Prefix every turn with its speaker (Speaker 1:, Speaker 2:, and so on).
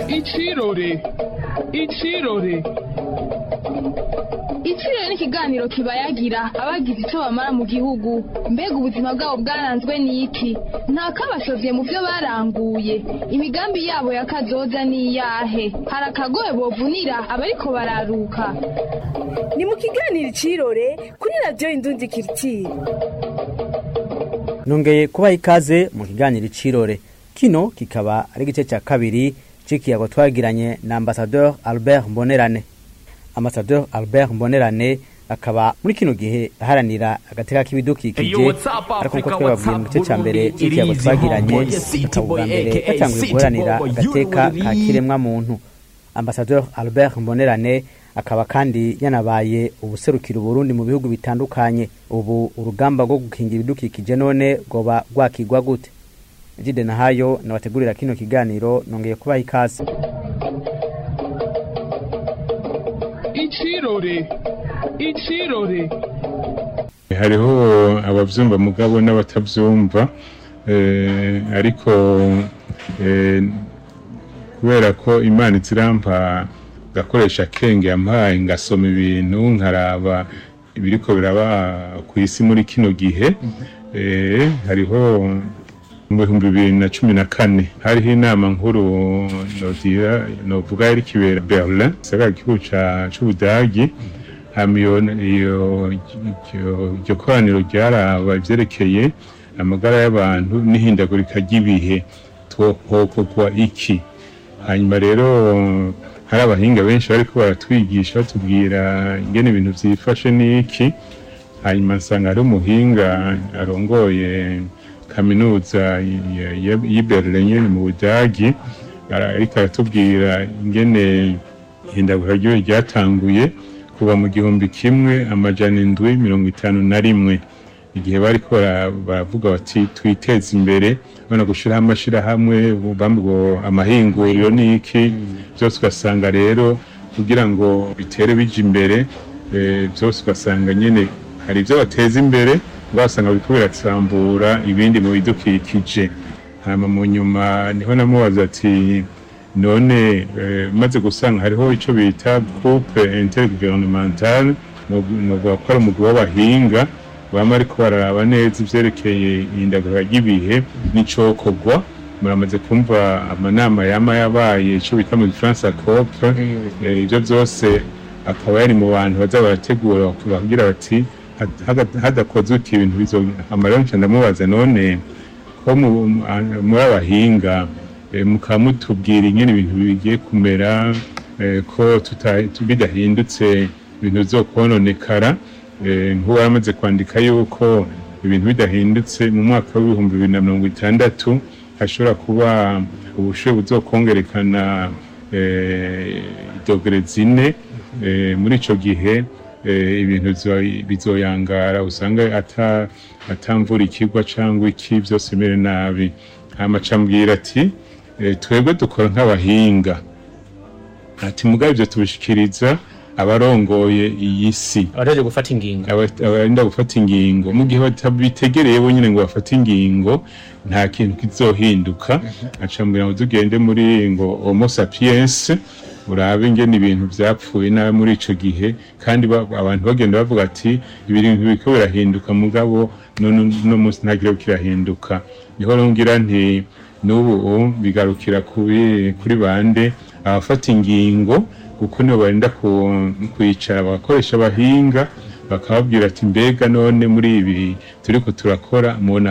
Speaker 1: Ichirore Ichirore
Speaker 2: Ichirore ni ikiganiro kibayagira abagize icyo bamara mu gihugu mbega ubuzima bwabo bwaranzwe n'iki nta kabashovye mu byo baranguye imigambi yabo ya kazoza ni iyahe hari akagoye bovunira abariko bararuka
Speaker 3: ni mu kiganiro icirore kuri radiyo indundi kiritire
Speaker 4: nongeye kubaha ikaze mu kiganiro icirore kino kikaba ari igice cya kabiri c'ikiyago twagiranye na ambasadeur albert mbonerane ambasadeur albert mbonerane akaba muri kino gihe aharanira agateka k'ibidukikije ariko nkuko twababwiye mu gice cya mbere c'ikiyago twagiranye akaba ubwa mbere batanguye guharanira agateka ka kiremwa muntu ambasadeur albert mbonerane akaba kandi yanabaye ubuserukira uburundi mu bihugu bitandukanye ubu urugamba rwo gukingira ibidukikije none rwoba rwakigwa gute jide nahayo nabategurira kino kiganiro nongeye kubaha ikaze
Speaker 1: Ichirore Ichirore
Speaker 5: hariho abavyumva mugabo n'abatavyumva eh, ariko eh, kubera ko imana izirampa gakoresha kenge yampaye ngasoma ibintu nkaraba ibiriko biraba ku isi muri kino gihe eh, hariho mu bihumbi bibiri na cumi na kane hariho inama nkuru nogira novuga yari kibera berlin gisagara gihugu ca- c'ubudagi hama iyo iyo- iryo- iryo koraniro ryaraba ivyerekeye amagara y'abantu n'ihindagurika ry'ibihe twohokogwa iki hanyuma rero hari abahinga benshi bariko baratwigisha batubwira ingene ibintu vyifashe n'iki hanyuma nsanga hari umuhinga arongoye kaminuza ya- ya- y'i Berlin nyene mu Budagi ara- ariko aratubwira ingene ihindagura ry'ibihe ryatanguye kuva mu gihumbi kimwe amajana indwi mirongo itanu na rimwe igihe bariko bara- baravuga bati twiteze imbere bana gushiraho amashirahamwe bamwe ngo amahinguriro n'iki byose ugasanga rero kugira ngo bitere bija imbere eh, byose ugasanga nyene hari ibyo bateza imbere ugasanga biriko biratambura ibindi mu bidukikije hama mu nyuma niho namubaza ati none eh, maze gusanga hariho ico bita groupe intergouvernementale novuga ko ari umugwi w'abahinga bama ariko bararaba neza ivyerekeye ihindagurika ry'ibihe n'icokorwa muramaze kumva amanama yama yabaye ico bita mu gifaransa cop eh, ivyo vyose akaba yari mu bantu baza barategura kugira bati "Had- hada- hadakozwe iki ibintu bizohama rero nca ndamubaza none ko mu- mu- muri abahinga eh, mukaba mutubwira ingene ibintu bigiye kumera eh, ko tuta- tu- bidahindutse ibintu bizokononekara eh, nk'uwo yaramaze kwandika yuko ibintu bidahindutse mu mwaka w'ibihumbi bibiri na mirongo itandatu hashobora kuba ubushuhe buzokongerekana eh, idogere zine eh, muri ico gihe eh, ibintu bizo- bizoyangara usanga ata atamvura ikigwa cyangwa iki byose bimere nabi hama cambwira ati eh, twebwe dukora nk'abahinga ati mugabe ibyo tubishikiriza abarongoye iyi si
Speaker 6: abategereje gufata ingingo
Speaker 5: aba- abarinda gufata ingingo mu gihe batabitegereye bonyine ngo bafate ingingo nta kintu kizohinduka acambwira ngo tugende muri ngo homo sapiens urabe ingene ibintu vyapfuye nabi muri ico gihe kandi ba- abantu bagenda bavuga ati ibintu biriko birahinduka mugabo none no munsi ntagira kirahinduka niho rero ngira nti n'ubu bigarukira kuri kuri bande abafata ingingo kuko nibo barinda ku- kwicara bagakoresha abahinga bakababwira ati mbega none muri ibi turiko turakora mubona